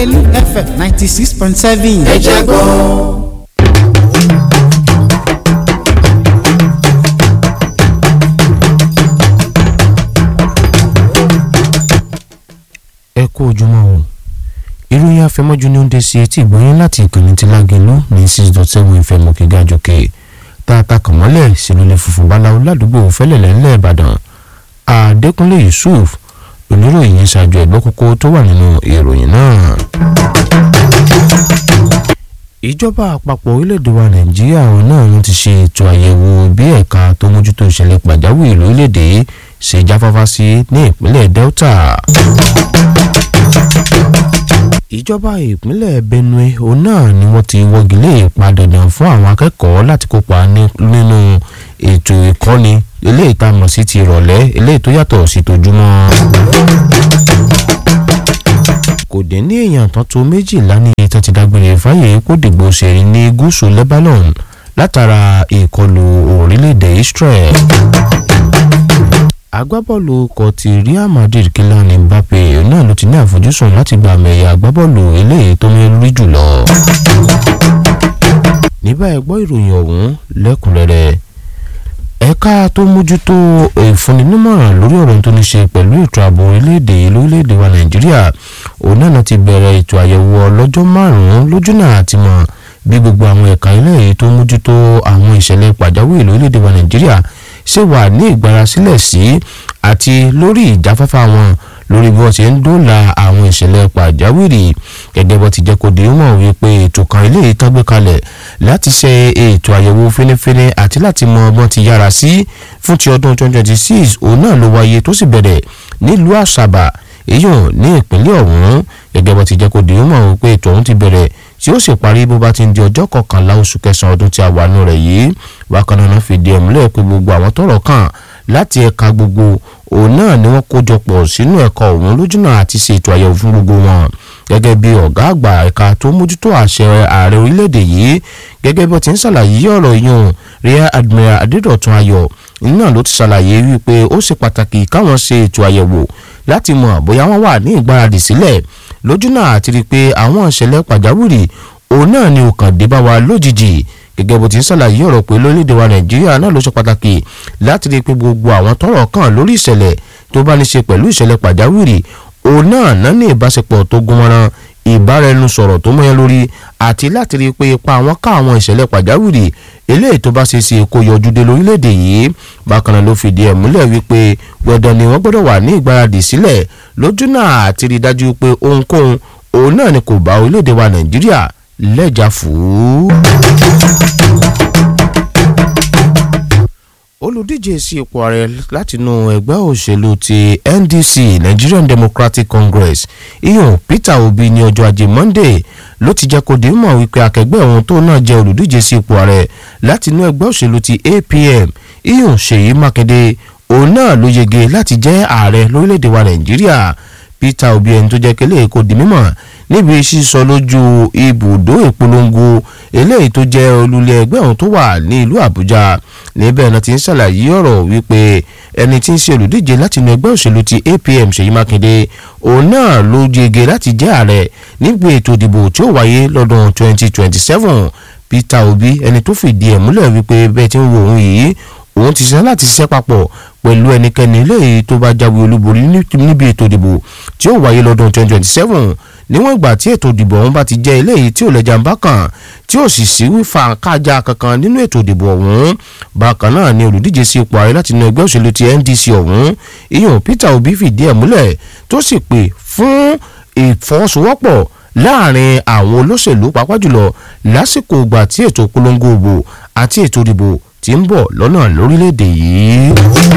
lágẹ̀lú fm ninety six point seven. ẹ jẹ́ gbọ́. ẹ kú ojúmọ́ o ìròyìn afẹ́mọ́jú ni ó ń dé sí etí ìgbóyún láti ìkànnì tí lágẹ̀lú ní six dot seven fm òkè gàjòkè tààtà kànmọ́lẹ̀ sílùlẹ̀ funfun báláwo ládùúgbò fẹ́lẹ̀lẹ̀ ńlẹ̀ ìbàdàn àdékúnlé yusuf oníròyìn yẹn ṣáájú ẹ̀gbọ́n kókó tó wà nínú ìròyìn náà. ìjọba àpapọ̀ orílẹ̀-èdè wa nàìjíríà náà ló ti ṣe ètò àyẹ̀wò bí ẹ̀ka tó mójútó ìṣẹ̀lẹ̀ pàjáwìrì lórílẹ̀-èdè ṣe jáfáfá sí ní ìpínlẹ̀ delta ìjọba ìpínlẹ̀ benue òun náà ni wọ́n ti wọ́gilé ìpadàdàn fún àwọn akẹ́kọ̀ọ́ láti kópa nínú ètò ìkọ́ni eléyìí tá a mọ̀ sí ti ìrọ̀lẹ́ eléyìí tó yàtọ̀ sí tojúmọ́. kò dín ní èèyàn tán tó méjìlá ní ìtàn ti dágbére fáyé kó dìgbò ṣèrí ní gúúsù lebanon látara ìkọlù orílẹ̀-èdè israel agbábọ́ọ̀lù kọ ti real madrid Kylian Mbappe náà ló ti ní àfojúsùn láti gba àmì ẹ̀yà agbábọ́ọ̀lù eléyìí tó mẹ́rin jùlọ. níbà ẹ gbọ́ ìròyìn ọ̀hún lẹ́kùnrẹ́rẹ́ ẹ̀ka tó mójútó ìfúnninímọ̀ràn lórí ọ̀rọ̀ tó ní ṣe pẹ̀lú ètò ààbò orílẹ̀-èdè lórílẹ̀-èdè wa nàìjíríà òun náà ti bẹ̀rẹ̀ ètò àyẹ̀wò ọlọ́jọ́ márùn-ún lójúnà àti mọ̀ bí gbogbo àwọn ẹ̀ka ilé yìí tó mójútó àwọn ìṣẹ̀lẹ̀ pàjáwìrì lórílẹ̀-èdè wa nàìjíríà ṣe wà ní ìgbárasílẹ̀ sí àti lórí ìjáfáfá wọn lórí bí wọ́n ṣe ń dóòlà àwọn ìṣẹ̀lẹ̀ pàjáwìrì gẹ́gẹ́ bó ti jẹ́ kó di mọ̀ wípé ètò kan ilé yìí tán gbé kalẹ̀ láti ṣe ètò àyẹ̀wò fínífíní àti láti mọ ọgbọ́n ti yára sí fún ti ọdún 2026 òun náà ló wáyé tó sì bẹ̀rẹ̀ nílùú àṣàbà èyàn ní ìpínlẹ̀ ọ̀hún gẹ́gẹ́ bó ti jẹ́ kó di mọ̀ wípé ètò ọ̀hún ti bẹ̀rẹ̀ tí ó sì parí bó bá ti ń di ọjọ́ kọkànlá oṣù kẹsàn-án ọdún tí a wà nù rẹ̀ yìí bákan náà fìdí ẹ̀ múlẹ̀ pé gbogbo àwọn tọ́rọ̀ kàn láti ẹ̀ka gbogbo òun náà ni wọ́n kójọ pọ̀ sínú ẹ̀ka òun lójúnà àti ṣètò àyẹ̀wò fún gbogbo wọn gẹ́gẹ́ bí ọ̀gá àgbà ẹ̀ka tó mójútó àṣẹ ààrẹ orílẹ̀-èdè yìí gẹ́gẹ́ bí ó ti ń ṣàlàyé ọ̀rọ̀ yìí rear admiral adédọ̀tun ayọ̀ náà ló ti ṣàlàyé wípé ó ṣe pàtàkì káwọn ṣe ètò àyẹ̀wò láti mọ̀ bóyá wọ́n wà ní ìgbáradì sílẹ̀ lójúnà àti rí i pé àwọn ìṣẹ̀lẹ̀ pàjáwìrì òun náà ni òkàn dé bá wa lójijì gẹ́gẹ́ bó ti ń ṣàlàyé ọ̀rọ̀ pé lórílẹ̀‐èdè wa nàìjíríà náà ló ṣe pàtàkì láti rí i pé gbogbo àwọn tọ́rọ̀ kàn lórí ìṣẹ̀lẹ̀ tó bá ní ṣe pẹ̀lú ìṣẹ̀lẹ̀ pàjáwìrì òun náà náà ní ìbáṣepọ̀ tó gúnmọ́rán ìbáraẹnusọ̀rọ̀ tó mọ́yán lórí àti láti rí i pé ipa àwọn ká àwọn ìṣẹ̀lẹ̀ pàjáwìrì eléyìí tó bá ṣe ṣe kó yọjú dé lórílẹ̀‐èdè yìí bákan náà ló fìdí ẹ̀ múlẹ̀ wípé gbọ̀dọ̀ ni wọ́n gbọ́dọ̀ wà ní ìgbáradì sílẹ̀ lójú náà àti rí i dájú pé ohunkóhun òun náà ni kò bá orílẹ̀‐èdè wa nàìjíríà lẹ́jà fún. olùdíje sí ipò ààrẹ látinú ẹgbẹ́ òṣèlú ti ndc nigerian democratic congress iyan peter obi ní ọjọ́ ajé monday ló ti jẹ́ kó di mọ̀ wípé akẹgbẹ́ òun tó náà jẹ́ olùdíje sí ipò ààrẹ látinú ẹgbẹ́ òṣèlú ti apm iyan ṣèyí mákindé òun náà ló yege láti jẹ́ ààrẹ lórílẹ̀‐èdè wa nàìjíríà peter obi ẹni tó jẹ́ kélé kó di mímọ̀ níbi sísọ lójú ibùdó ìpolongo eléyìí tó jẹ́ olùlé ẹgbẹ́ ọ̀hún tó wà ní ìlú àbújá níbẹ̀ náà ti ń ṣàlàyé ọ̀rọ̀ wípé ẹni tí ń ṣe olùdíje láti inú ẹgbẹ́ òṣèlú ti apm ṣèyí mákindé òun náà ló yege láti jẹ́ ààrẹ nígbà ètò ìdìbò tí ó wáyé lọ́dún 2027 peter obi ẹni tó fìdí ẹ̀ múlẹ̀ wípé bẹ́ẹ̀ tí ń wo òun yìí òun ti ṣe láti ṣiṣẹ́ papọ̀ pẹ̀lú ẹnikẹ́ni léyìí tó bá jáwé olúborí níbi ètò ìdìbò tí ó wáyé lọ́dún 2027 níwọ̀n ìgbà tí ètò ìdìbò ọ̀hún bá ti jẹ́ eléyìí tí ò lẹ́jà ń bá kàn tí ò sì sí wífà kájà kankan nínú ètò ìdìbò ọ̀hún bákan náà ni olùdíje sí ipò ààrẹ láti inú ẹgbẹ́ òṣèlú ti ndc ọ̀hún ìyọ̀n peter obi fìdí ẹ̀ múlẹ̀ tó sì pè fún ìfọwọ́sowọ́pọ̀ láàrin àwọn olóṣèlú pàápàá jùlọ lásìkò ìgbà tí ètò polongo òbò àti ètò ìdìbò ti ń bọ̀ lọ́nà lórílẹ̀‐èdè yìí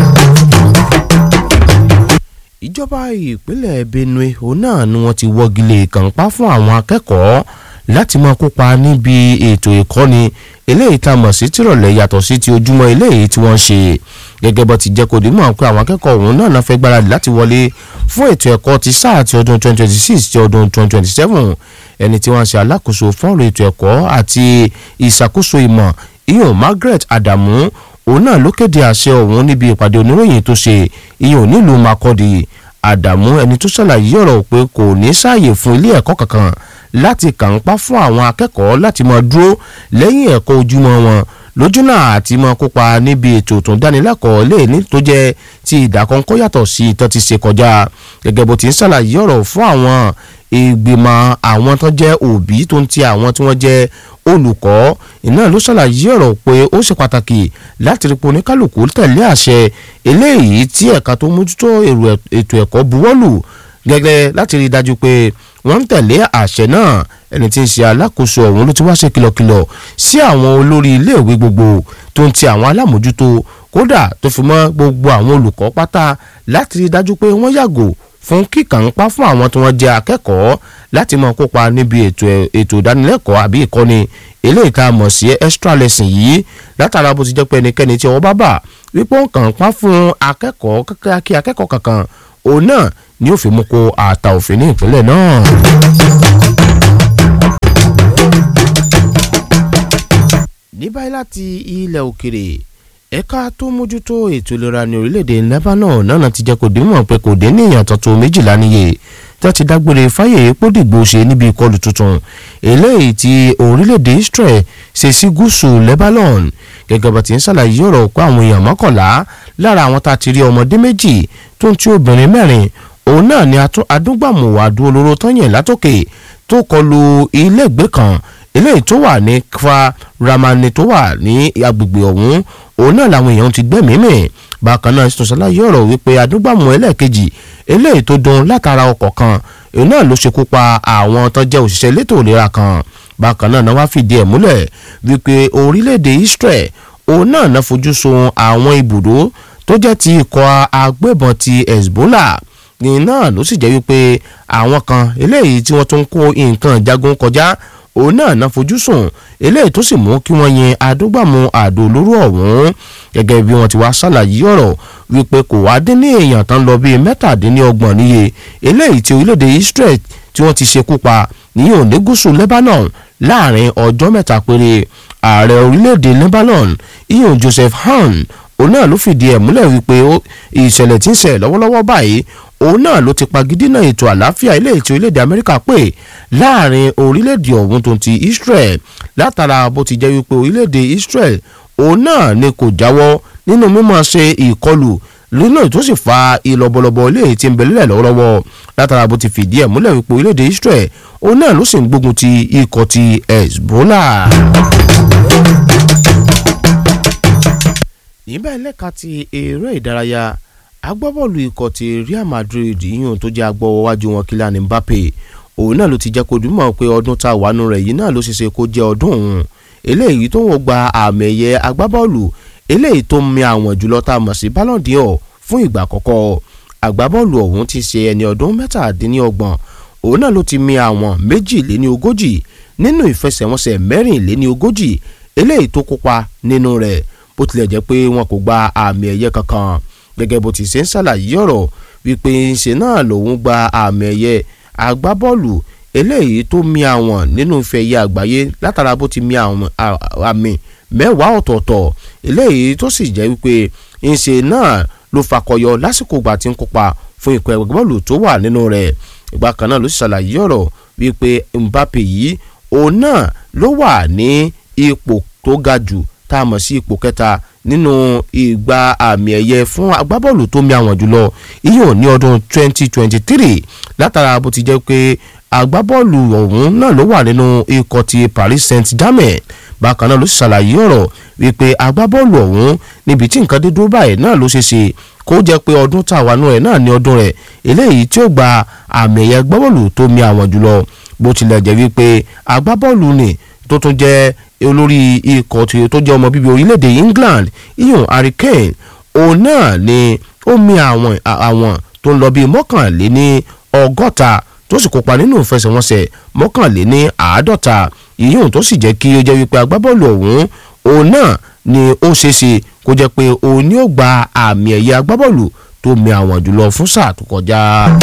ìjọba ìpínlẹ̀ benue òun náà ni wọ́n ti wọ́gilé kànpá fún àwọn akẹ́kọ̀ọ́ láti máa kópa níbi ètò ìkọ́ni eléyìí tá a mọ̀ sí tìrọ̀lẹ́ yàtọ̀ sí ti ojúmọ́ eléyìí tí wọ́n ṣe gẹ́gẹ́ bó ti jẹ́ kó di mọ̀ pé àwọn akẹ́kọ̀ọ́ òun náà náà fẹ́ gbáradì láti wọlé fún ètò ẹ̀kọ́ ti sáà ti ọdún 2026 ti ọdún 2027 ẹni tí wọ́n ṣe alákòóso fọ́ọ̀rọ̀ ètò ẹ̀kọ́ àti ìṣàkóso ìmọ̀ ìyọ̀n margaret adamu òun náà ló kéde àṣẹ ọ̀hún níbi ìpàdé oníròyìn tó ṣe ìyẹn ò nílùú makọ́dì àdàmú ẹni tó ṣàlàyé ọ̀rọ̀ pé kò ní sáàyè fún ilé ẹ̀kọ́ kankan láti kàńpá fún àwọn akẹ́kọ̀ọ́ láti máa dúró lẹ́yìn ẹ̀kọ́ ojúmọ́ wọn lójúnà àti máa kópa níbi ètò tó ń dánilẹ́kọ̀ọ́ léèní tó jẹ́ ti ìdákọ́ńkọ́ yàtọ̀ sí ìtàn ti ṣe kọjá gẹ́gẹ́ bó ti ń ṣàlàyé ọ̀rọ̀ fún àwọn ìgbìmọ̀ àwọn tó jẹ́ òbí tó ń ti àwọn tí wọ́n jẹ́ olùkọ́ iná ló ṣàlàyé ọ̀rọ̀ pé ó ṣe pàtàkì láti rí pé oníkálukú tẹ̀lé àṣẹ eléyìí tí ẹ̀ka tó mójútó ètò ẹ̀kọ́ buwọ́lù gẹ́gẹ́ láti rí i dájú pé wọ́n ń tẹ̀lé àṣẹ náà ẹni tí ń ṣe alákòóso ọ̀hún ló ti wá ṣe kìlọ̀kìlọ̀ sí àwọn olórí iléèwé gbogbo tó ń ti àwọn alámòjútó kódà tó fi mọ́ gbogbo àwọn olùkọ́ pátá láti rí i dájú pé wọ́n yàgò fún kíkànpá fún àwọn tí wọ́n jẹ́ akẹ́kọ̀ọ́ láti máa kópa níbi ètò ètò ìdánilẹ́kọ̀ọ́ àbí ìkọ́ni eléyìí tá a mọ̀ sí extra lesson yìí látara bó ti jẹ́ pé ẹnikẹ́ni tí ọwọ́ bá bà wípé ó ń kànpá fún akẹ́kọ̀ọ́ kí akẹ́kọ̀ọ́ kankan òun náà ni ó fi mú kó ààtà òfin ní ìpínlẹ̀ náà. ní báyìí láti ilẹ̀ òkèrè ẹ̀ka tó mójútó ètò ìlera ní orílẹ̀-èdè lebanon náà ti jẹ́ kó dìímọ̀ pé kò dé ní èèyàn tuntun méjìlá níye tí wọ́n ti dágbére fáyè pódìgbò ṣe níbi ìkọlù tuntun eléyìí tí orílẹ̀-èdè israel ṣe sí gúúsù lebanon gẹ́gẹ́ bá ti ń ṣàlàyé ọ̀rọ̀ pé àwọn èèyàn mọ́kànlá lára àwọn tá a ti rí ọmọdé méjì tó ń tí obìnrin mẹ́rin òun náà ni adúgbàmù àdó olóró tọ́yìn látòkè tó kọlu iléègbé kan eléyìí tó wà ní kfa ramani tó wà ní agbègbè ọ̀hún òun náà làwọn èèyàn ti gbẹ́mìí mì bákan náà sọ ṣàlàyé ọ̀rọ̀ wípé adúgbàmù ẹlẹ́ẹ̀kejì eléyìí tó dún látara ọkọ̀ kan òun náà ló ṣekú pa àwọn tó jẹ́ òṣìṣẹ́ elétò ìlera kan bákan náà wá fìdí ẹ̀ múlẹ̀ wípé orílẹ̀-èdè Israel òun náà náà fojú sun àwọn ibùdó tó jẹ́ ti ikọ̀ agbébọn ti Hezbollah ní náà ló sì jẹ́ wípé àwọn kan eléyìí tí wọ́n tún kó nǹkan jagun kọjá òun náà náà fojú sùn eléyìí tó sì mú kí wọ́n yin adúgbàmù àdó olóró ọ̀hún gẹ́gẹ́ bí wọ́n ti wá ṣàlàyé ọ̀rọ̀ wípé kò wá dín ní èèyàn tán lọ bíi mẹ́tàdínlọ́gbọ̀n níye eléyìí tí orílẹ̀-èdè Israel tí wọ́n ti ṣekú pa ní òní gúúsù Lebanon láàrin ọjọ́ mẹ́ta péré ààrẹ orílẹ̀-èdè Lebanon iyan Joseph Han òun náà ló fìdí ẹ̀ múlẹ̀ wípé ìṣẹ̀lẹ̀ tí ń ṣẹ̀ lọ́wọ́lọ́wọ́ báyìí òun náà ló ti pagidínà ètò àlàáfíà ilé ètò orílẹ̀-èdè Amẹ́ríkà pé láàrin orílẹ̀-èdè ọ̀hún tó ti Israel látara bó ti jẹ́ wípé orílẹ̀-èdè Israel òun náà ni kò jáwọ́ nínú mímọ́ ṣe ìkọlù nínú tó sì fa ìlọ́bọ̀lọ́bọ̀ ilé tí ń bẹ lílẹ̀ lọ́wọ́lọ́wọ́ látara bó ti fìdí ẹ̀ múlẹ̀ wípé orílẹ̀-èdè Israel òun náà ló sì ń gbógun ti ikọ̀ ti Hezbollah. níbẹ̀ lẹ́ka ti eré ìdárayá agbábọ́ọ̀lù ikọ̀ ti Real Madrid yíyún tó jẹ́ agbọ́wọ́wájú wọn Kylian Mbappe òun náà ló ti jẹ́ kó dùmọ̀ pé ọdún tá a wà nù rẹ̀ yìí náà ló ṣeéṣe kó jẹ́ ọdún òun eléyìí tó ń wọ́n gba àmì ẹ̀yẹ agbábọ́ọ̀lù eléyìí tó ń mi àwọn jùlọ tá a mọ̀ sí Ballon d'Or fún ìgbà àkọ́kọ́ agbábọ́ọ̀lù ọ̀hún ti ṣe ẹni ọdún mẹ́tàdínlọ́gbọ̀n òun náà ló ti mi àwọn méjìléní ogójì nínú ìfẹsẹ̀wọnsẹ̀ mẹ́rìnléní ogójì eléyìí tó kópa nínú rẹ̀ bó tilẹ̀ jẹ́ pé wọn kò gba àmì ẹ̀yẹ kankan gẹ́gẹ́ bó ti ṣe ń ṣàlàyé ọ̀rọ̀ wípé ṣe náà lòun gba àmì ẹ̀yẹ agbábọ́ọ̀lù eléyìí tó mi àwọn nínú ife ẹ̀yẹ àgbáyé látara bó ti mi àwọn àmì mẹ́wàá ọ̀tọ̀ọ̀tọ̀ eléyìí tó sì jẹ́ wípé ńṣe náà ló fakọyọ lásìkò ìgbà tí ń kópa fún ikọ̀ ẹgbẹ́ bọ́ọ̀lù tó wà nínú rẹ̀ ìgbà kan náà ló sì ṣàlàyé ọ̀rọ̀ wípé Mbappe yìí òun náà ló wà ní ipò tó ga jù tá a mọ̀ sí ipò kẹta nínú ìgbà àmì ẹ̀yẹ fún agbábọ́ọ̀lù tó mi àwọn jùlọ ìyẹn ní ọdún 2023 látara bó ti jẹ́ pé agbábọ́ọ̀lù ọ̀hún náà ló wà nínú ikọ̀ ti Paris Saint-Germain bákan náà ló sì ṣàlàyé ọ̀rọ̀ wípé agbábọ́ọ̀lù ọ̀hún níbi tí nǹkan dé dúró báyìí náà ló ṣe ṣe kó jẹ́ pé ọdún tàwa nù rẹ̀ náà ní ọdún rẹ̀ eléyìí tí ó gba àmì ẹ̀yẹ agbábọ́ọ̀lù tó mi àwọn jùlọ bó tilẹ̀ jẹ́ wípé agbábọ́ọ̀lù ni tó tún jẹ́ olórí ikọ̀ tí tó jẹ́ ọmọ bíbí orílẹ̀-èdè England iyun Harry Kane òun náà ni ó mi àwọn àwọn tó ń lọ bíi mọ́kànléní ọgọ́ta tó sì kópa nínú ìfẹsẹ̀wọnsẹ̀ mọ́kànléní àádọ́ta iyun tó sì jẹ́ kí ó jẹ́ wípé agbábọ́ọ̀lù ọ̀hún òun náà ni ó ṣeéṣe kó jẹ́ pé òun ni ó gba àmì ẹ̀yẹ agbábọ́ọ̀lù tó mi àwọn jùlọ fún sáà tó kọjá.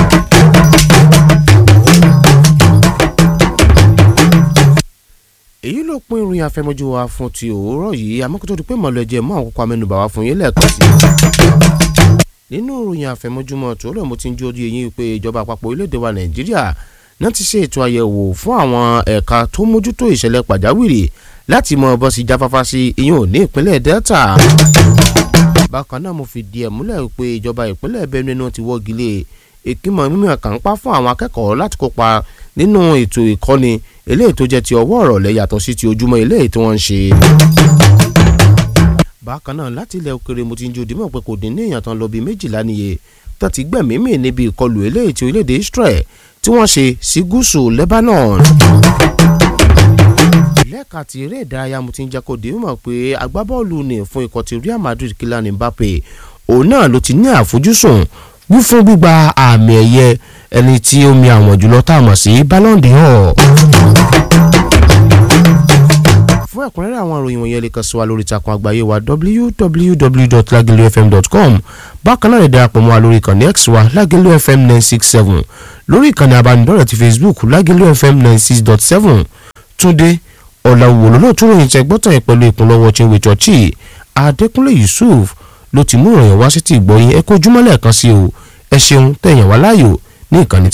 èyí ló pín ìròyìn afẹmọjú wa fún ti òwúrọ̀ yìí amókútó di pé mọ̀lẹ́jẹ̀ mọ́ àwọn kókó amẹ́nubà wa fún yín lẹ́ẹ̀kan sí i. nínú ìròyìn àfẹmọ́júmọ́ tó rẹ̀ mo ti ń jó ojú eyín pé ìjọba àpapọ̀ orílẹ̀-èdè wa nàìjíríà náà ti ṣe ètò àyẹ̀wò fún àwọn ẹ̀ka tó mójútó ìṣẹ̀lẹ̀ pàjáwìrì láti mọ bọ́ sí jáfáfá sí iyún ò ní ìpínlẹ̀ delta. bákan náà mo fìdí ẹ̀ múlẹ̀ pé ìjọba ìpínlẹ̀ benue náà ti wọ́gi lé ìkímọ̀ mímú àkànpá fún àwọn akẹ́kọ̀ọ́ láti kópa nínú ètò ìkọ́ni eléyìí tó jẹ́ ti ọwọ́ ọ̀rọ̀lẹ́ yàtọ̀ sí ti ojúmọ́ eléyìí tí wọ́n ń ṣe bákan náà láti ilẹ̀ òkèrè mo ti ń jòdì mọ̀ pé kò dín ní èèyàn tán lọ bíi méjìlá níye tó ti gbẹ̀mí mì níbi ìkọlù eléyìí ti orílẹ̀-èdè Israel tí wọ́n ṣe sí gúúsù Lebanon. lẹ́ka ti eré ìdárayá mo ti ń jẹ́ kó dé mọ̀ pé agbábọ́ọ̀lù ní fún ikọ̀ ti Real Madrid Kylian Mbappe òun náà ló ti ní àfojúsùn wí fún gbígba àmì ẹ̀yẹ ẹni tí ó mi àwọn jùlọ tá a mọ̀ sí Ballon d'Or fún ẹ̀kúnrẹ́rẹ́ àwọn ìròyìn wọ̀nyẹn lè kàn sí wa lórí ìtàkùn àgbáyé wa www.lagelufm.com bákan náà lè darapọ̀ mọ́ wa lórí ìkànnì x wa lagelu fm nine six seven lórí ìkànnì abánidọ́rẹ̀ ti facebook lagelu fm nine six dot seven túndé ọ̀làwò lọ́lọ́tún ròyìn tẹ gbọ́tàn yẹn pẹ̀lú ìpínlọ́wọ́ chinwe chọ́ọ̀chì adékúnlé yusuf ló ti mú ìròyìn wá sí ti ìgbọ́yìn ẹ kó ojúmọ́ lẹ́ẹ̀kan sí o ẹ ṣeun tẹ̀yàn wá láàyò ní ìkànnì